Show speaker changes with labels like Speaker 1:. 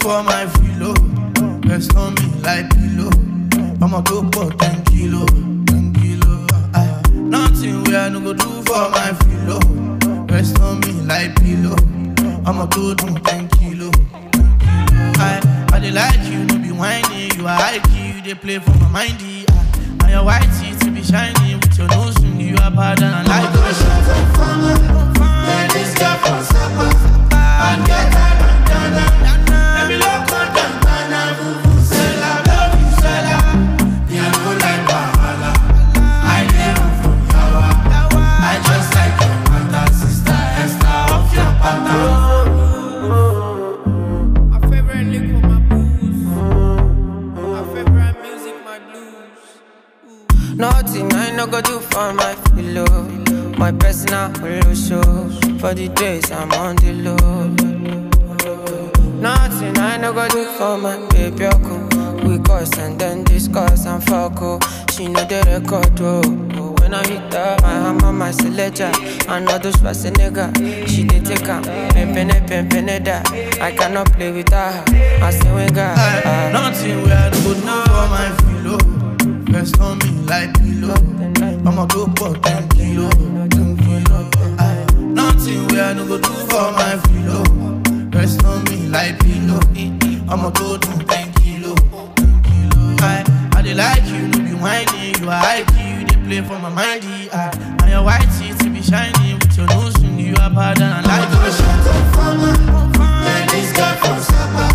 Speaker 1: for my filo? Rest on me like pillow. I'ma go for 10 kilo, 10 kilo. Aye. Nothing where I no go do for my filo. Rest on me like pillow. I'ma go do 10 kilo. 10 kilo. I, I dey like you, no be whiny. You are high key, you dey play for my mindy. Aye. And your white teeth be shiny with your nose ring. You are bad and I like it. Fine, this girl from Sapa. I get her bandana. Let me look on bandana. Vuvuzela, love you, Zella. Me, I no like Wahala. I dey run from Yawa. I just like your mother, sister, Esther, off your pattern.
Speaker 2: My favorite liquor, my booze. My favorite music, my blues. Nothing I no go do for my pillow. My personal holo show. For the days I'm on the low. Nothing I no go do for my baby. Oku. We cuss and then discuss and fuck. Oh. She know the record. Oh. Oh, When I hit her, my hammer, my selector. I know those nigga. She did take her. Pimpin' pimpin' that. I cannot play with her. I say, we got.
Speaker 1: Aye. Nothing where I no go do for my filo. Rest on me like pillow. I'ma go for 10 kilo, 10 kilo. Aye. Nothing where I no go do for my filo. Rest on me like pillow. I'ma go do 10 kilo, 10 kilo. Aye. I dey like you, no be whiny. You are high key, you dey play for my mindy. Aye. And your white teeth be shiny with your nose ring. You are bad and I like it. Fine, this girl from Sapa.